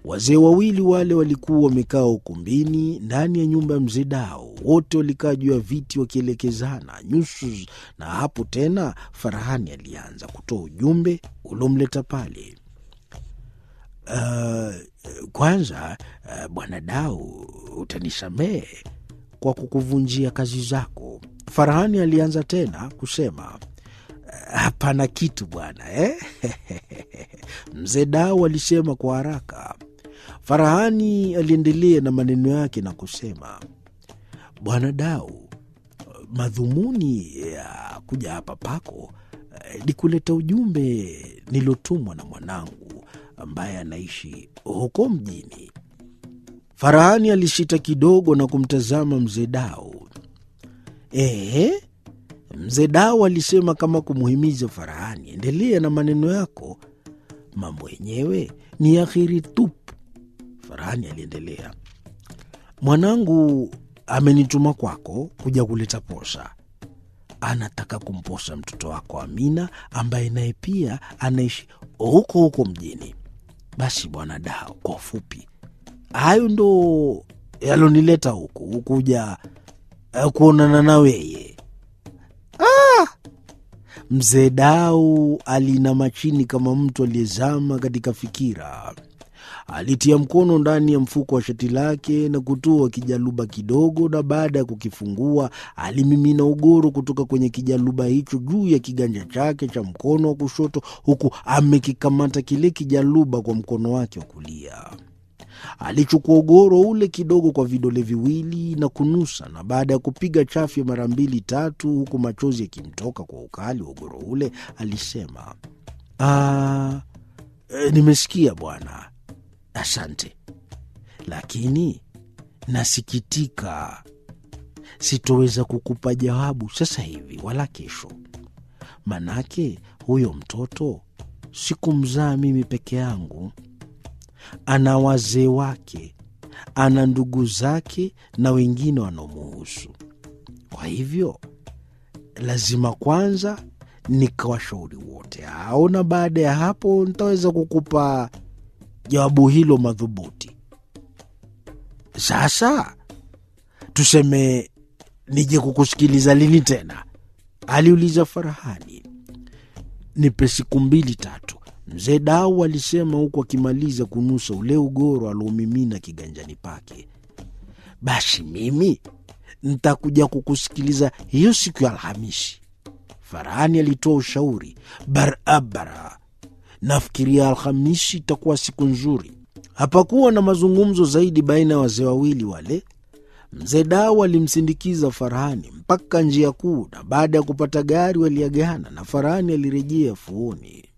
Wazee wawili wale walikuwa wamekaa ukumbini ndani ya nyumba ya mzee Dao. Wote walikaa juu ya viti wakielekezana nyuso, na hapo tena Farahani alianza kutoa ujumbe uliomleta pale. Uh, kwanza uh, bwana Dao, utanisamehe kwa kukuvunjia kazi zako. Farahani alianza tena kusema hapana kitu bwana eh? Mzee Dao alisema kwa haraka. Farahani aliendelea na maneno yake na kusema, bwana Dao, madhumuni ya kuja hapa pako ni kuleta ujumbe nilotumwa na mwanangu ambaye anaishi huko mjini. Farahani alishita kidogo na kumtazama mzee Dao. Ehe, mzee Dao alisema kama kumuhimiza Farahani, endelea na maneno yako, mambo yenyewe ni akhiri tupu. Farahani aliendelea, mwanangu amenituma kwako kuja kuleta posa. Anataka kumposa mtoto wako Amina ambaye naye pia anaishi huko huko mjini. Basi bwana Dao, kwa ufupi, hayo ndo yalonileta huku kuja kuonana na weye. Ah! Mzee Dau alinama chini kama mtu aliyezama katika fikira. Alitia mkono ndani ya mfuko wa shati lake na kutoa kijaluba kidogo, na baada ya kukifungua alimimina ugoro kutoka kwenye kijaluba hicho juu ya kiganja chake cha mkono wa kushoto, huku amekikamata kile kijaluba kwa mkono wake wa kulia. Alichukua ugoro ule kidogo kwa vidole viwili na kunusa, na baada ya kupiga chafya mara mbili tatu, huku machozi yakimtoka kwa ukali wa ugoro ule, alisema ah, e, nimesikia bwana, asante, lakini nasikitika, sitoweza kukupa jawabu sasa hivi wala kesho, manake huyo mtoto sikumzaa mimi peke yangu ana wazee wake, ana ndugu zake na wengine wanaomuhusu. Kwa hivyo lazima kwanza nikawashauri wote hao, na baada ya hapo nitaweza kukupa jawabu hilo madhubuti. Sasa tuseme nije kukusikiliza lini tena? aliuliza Farahani. Nipe siku mbili tatu, Mzee Dau alisema huku akimaliza kunusa ule ugoro aliomimina kiganjani pake. Basi mimi ntakuja kukusikiliza hiyo siku ya Alhamisi. Farahani alitoa ushauri barabara. Nafikiria Alhamisi itakuwa siku nzuri. Hapakuwa na mazungumzo zaidi baina ya wazee wawili wale. Mzee Dau alimsindikiza Farahani mpaka njia kuu, na baada ya kupata gari waliagana na Farahani alirejea fuoni.